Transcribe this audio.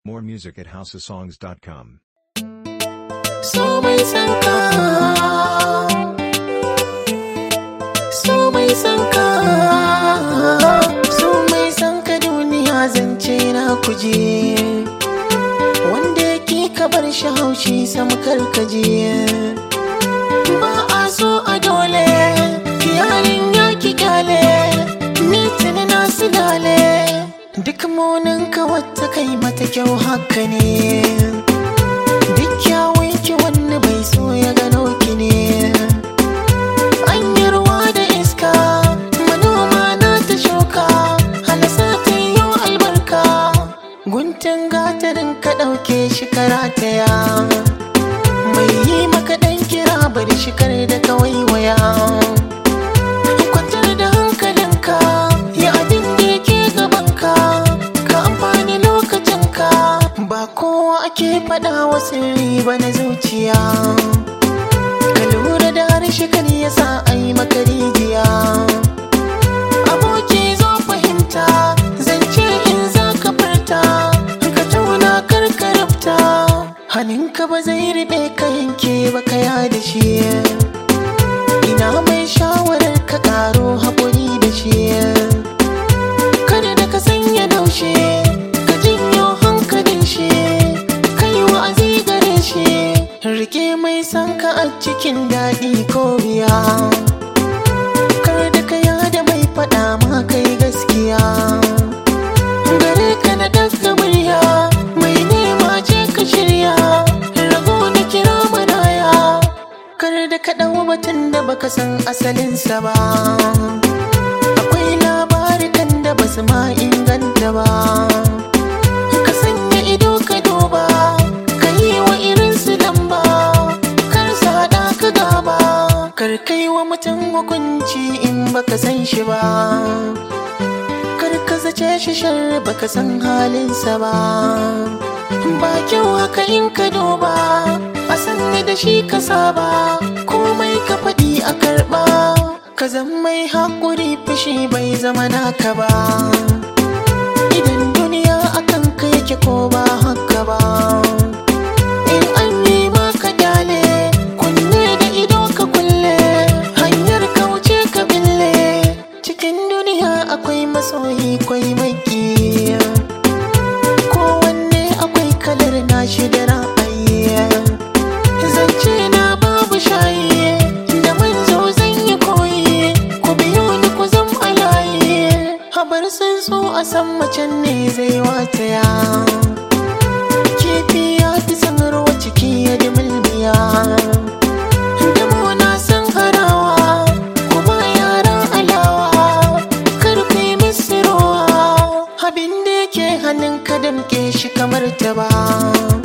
More music at houseofsongs.com. So mai sanka So mai sanka So mai sanka duniya zance na kuje Wanda yake ka bar shi haushi sam karkaje Ba a so a dole Yarin ya ki kyale Ni tuni na silale Duk muninka wata kai mata kyau haka ne Duk kyawun ki wani bai so ya gano ki ne An yi ruwa da iska manoma na ta shuka halasa ta yi albarka guntun gatarin ka ɗauke shi karataya mai yi maka ɗan kira bari shi kar da kawai waya kwantar da hankalinka yi abin da yake gabanka ka amfani lokacinka ba kowa ake faɗa wa sirri ba na zuciya ka lura da harshe kan yasa a yi maka rijiya aboki zo fahimta zance in za ka furta ka tauna kar ka rubta hannunka ba zai riɓe ka yanke ba ka da shi ina mai shawarar ka ƙaro haƙuri da shi kada da ka sanya daushe ka jinyo hankalin shi kai wa'azi gare shi rike mai san ka a cikin daɗi ko biya kar da ka yada mai faɗa ma kai gaskiya gare ka na daga murya mai nema je ka shirya rago na kira maraya kar da ka ɗau batun da baka san asalinsa ba akwai labarikan da basu ma inganta ba ka sanya ido ka duba ka yi wa irin su lamba kar su haɗa ka gaba kar kai wa mutum hukunci in baka san shi ba kar ka zace shi shar baka san halinsa ba ba kyau haka in ka duba a sanni da shi ka saba komai ka faɗi a karɓa ka zan mai haƙuri fushi bai zama naka ba idan duniya akan ka yake ko ba haka ba in an yi maka dale kunne da ido ka kulle hanyar kauce ka bille cikin duniya akwai masoyi kwai maki kowanne akwai kalar nashi da ra'ayi zance na babu shayi da manzo zan yi koyi ku biyo ni ku zam alayi habar sun so a san macen ne zai wataya kifi ya fi san ruwa ciki ya di mulmiya Damo na san harawa kuma yara alawa kar ku yi musu rowa abin da yake hannun ka damke shi kamar ta ba